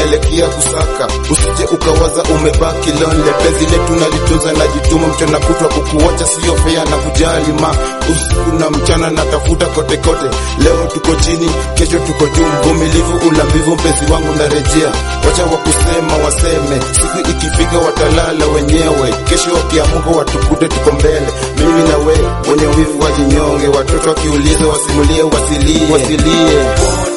naelekea kusaka, usije ukawaza umebaki lonely. Penzi letu nalitunza na jituma, mchana kutwa kukuacha sio fea na kujali ma usiku na mchana natafuta kote kote. Leo tuko chini, kesho tuko juu, mvumilivu ulambivu, mpenzi wangu narejea. Wacha wakusema waseme, siku ikifika watalala wenyewe, kesho wakiamuka watukute tuko mbele. Mimi na we wenye wivu wajinyonge, watoto wakiuliza wasimulie, wasilie, wasilie.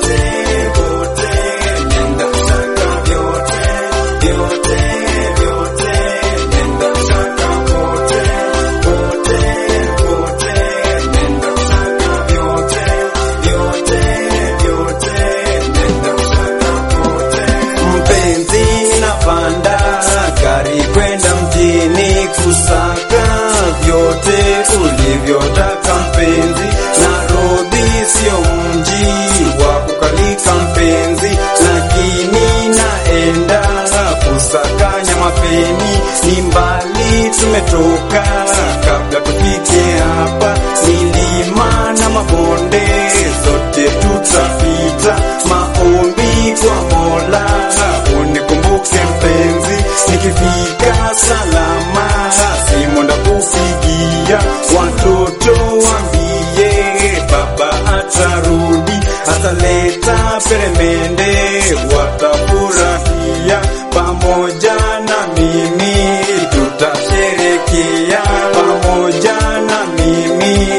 Mpenzi napanda gari kwenda mjini kusaka vyote ulivyotaka mpenzi. Nairobi sio mji wa kukalika mpenzi, lakini naenda kusaka nyama peni. Ni mbali tumetoka, kabla tufike hapa, milima na mabonde zote tutapita. Maombi kwa Mola unikumbuke mpenzi, nikifika salama simu ndakupigia. Watoto wambie baba atarudi, ataleta peremende, watafurahia pamoja na mimi, tutasherekea pamoja na mimi,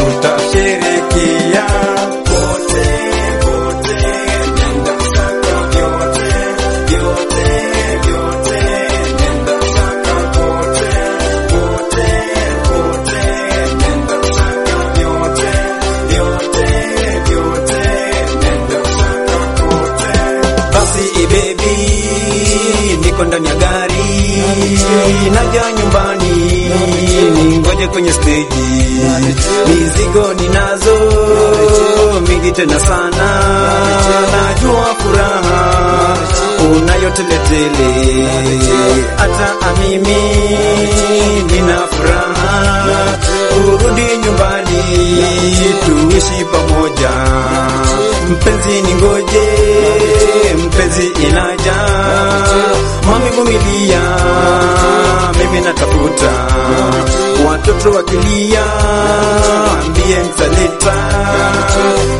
tutasherekea wote wote, nenda saka vyote vyote vyote, nenda saka wote wote wote, nenda saka vyote vyote vyote, nenda saka wote. Basi baby, niko ndani ya gari, naja nyumbani, ningoje kwenye steji, mizigo ninazo mingi tena sana, najua furaha unayo teletele, hata mimi nina furaha kurudi nyumbani, tuishi pamoja. Mpenzi ningoje, mpenzi inaja, mami vumilia, mimi natafuta watoto wakilia, ambie mtaleta